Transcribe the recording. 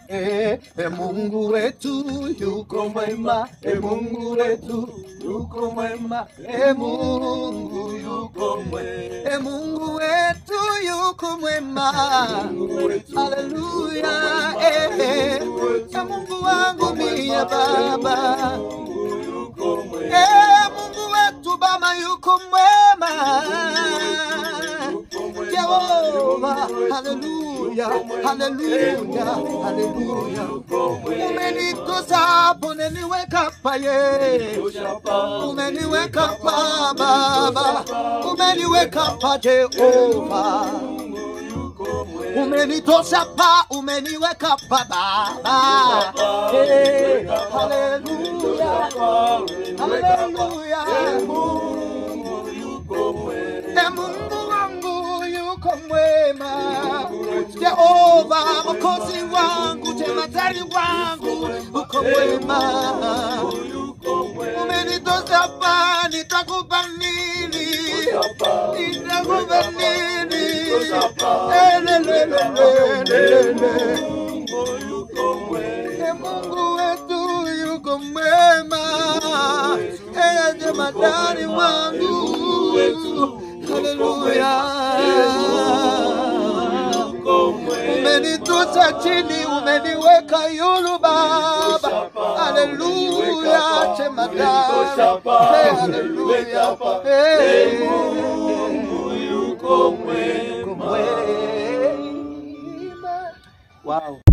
e, e Mungu wetu yuko mwema, e Mungu wetu yuko mwema, e Mungu yuko mwema, e Mungu wetu yuko mwema, haleluya, e, e, e Mungu wangu mie Baba, e Mungu wetu Baba yuko mwema. Jehova, haleluya, haleluya, haleluya. Umenitosa hapo, umeniweka paye, umeniweka pa Baba, umeniweka pa Jehova, umenitosa pa, umeniweka pa Baba. Hey, haleluya, haleluya. E Mungu wangu yuko mwema, Jehova mwokozi wangu, jemadari wangu uko mwema. Umenitosa pa, nitakupa nini? Nitakupa nini? Elelelelelele. E Mungu wetu yuko mwema, eye jemadari wangu, haleluya. Umenitosa chini, umeniweka yulu Baba, haleluya, jemadari, Hey, haleluya, Hey. Yuko mwema. Wow.